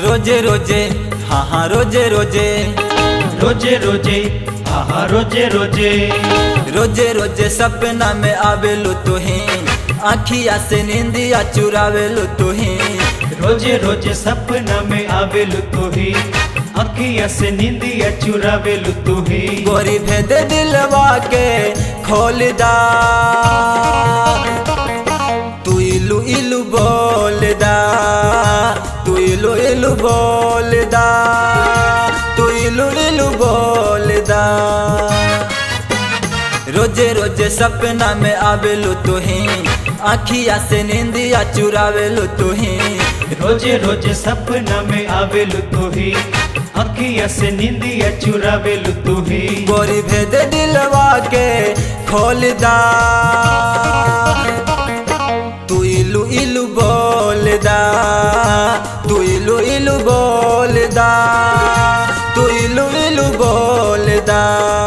रोजे रोजे हाँ हाँ रोजे रोजे रोजे रोजे आहा रोजे रोजे रोजे रोजे सपना में आवेलू तुही आखिया से नींदिया चुरावेलू तुही रोजे रोजे सपना में आवेलु तू ही अखिया से नींदिया चुरावेलु तू ही गोरी भेद दिलवा के खोल दा तू इलू इलू बोल दा तू इलू इलू बोल दा तू इलू इलू बोल दा रोजे रोजे सपना में आवेलू तुही आखिया से नींदिया चुरावेलू तुही रोजे रोजे सपना में आवेलु तू ही अखिया से नींदिया चुरावेलु तू ही गोरी भेद दिलवा के खोल दा तू इलू इलू बोल दा तू इलू इलू बोल दा तू इलू इलू बोल दा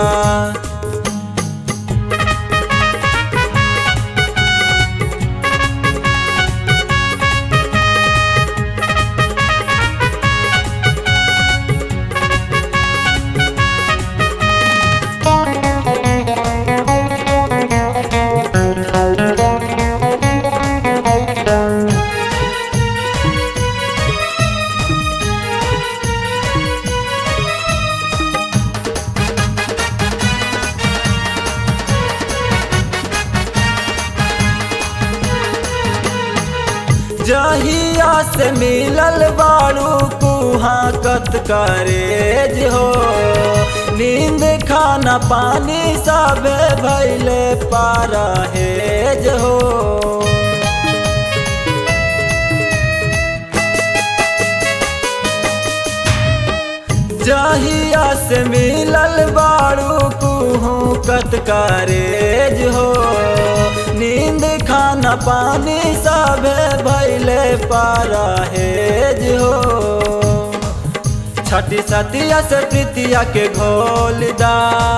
जहिया से मिलल बाड़ू कुहा कत करेज हो नींद खाना पानी सब भैले पारा हेज हो जहिया से मिलल बाड़ू कुहू कत करेज हो नींद खाना पानी सब भैले पारा हेज हो छठी सतिया से प्रीतिया के घोल दा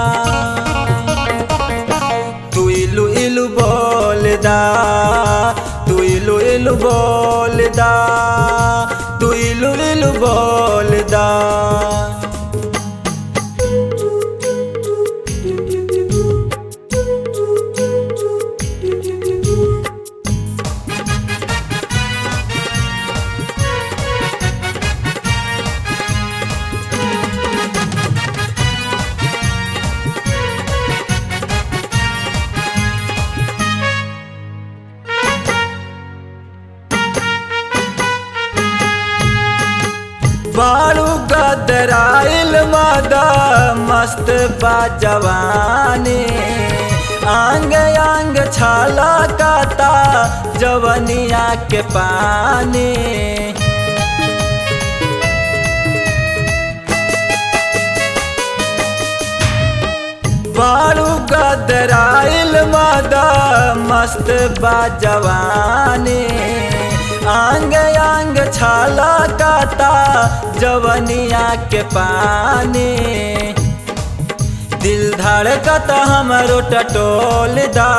तू इलू इलू बोल दा तू इलू इलू बोल दा तू इलू इलू बोल दा बाड़ू गदराइल मादा मस्त बा जवानी आंग आंग छाला काता जवनिया के पानी बाड़ू गदराइल मादा मस्त बा जवानी आंग आंग छाला काता जवनिया के पानी दिल धड़कत हमरो टटोल दा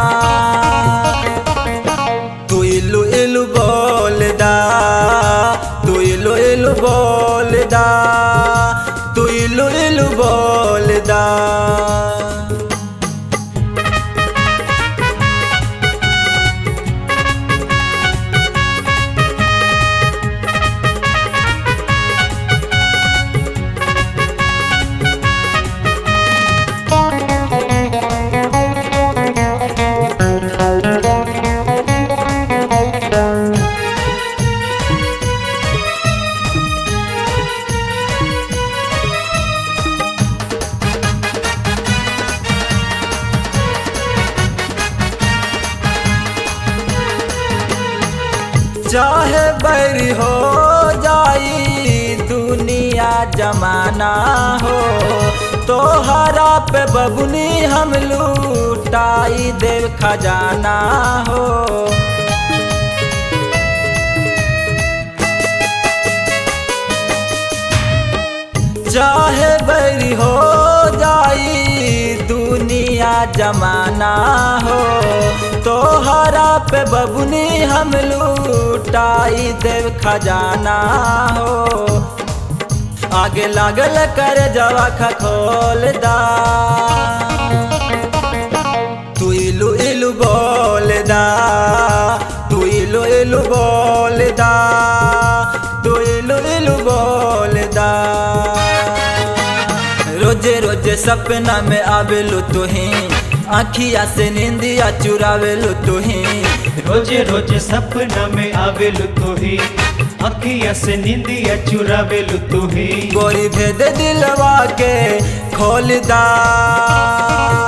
तू इलू इलू बोल दा तू इलू इलू बोल दा तू इलू इलू बोल दा चाहे बैरी हो जाई दुनिया जमाना हो तोहरा पे बबुनी हम लूटाई देव खजाना हो चाहे बैरी हो जाई दुनिया जमाना हो तो तोहरा पे बबुनी हम लूटाई देव खजाना हो आगे लागल कर जवा खखोल दा तू इलू इलू बोल दा तू इलू इलू बोल दा तू इलू इलू बोल दा रोजे रोजे सपना में आवेलू तुही आखिया से निंदिया चुरावेलू तुही रोजे रोजे सपना में आवेलु तू ही अखिया से निंदिया चुरावेलु तू ही गोरी भेद दिलवा के खोल दा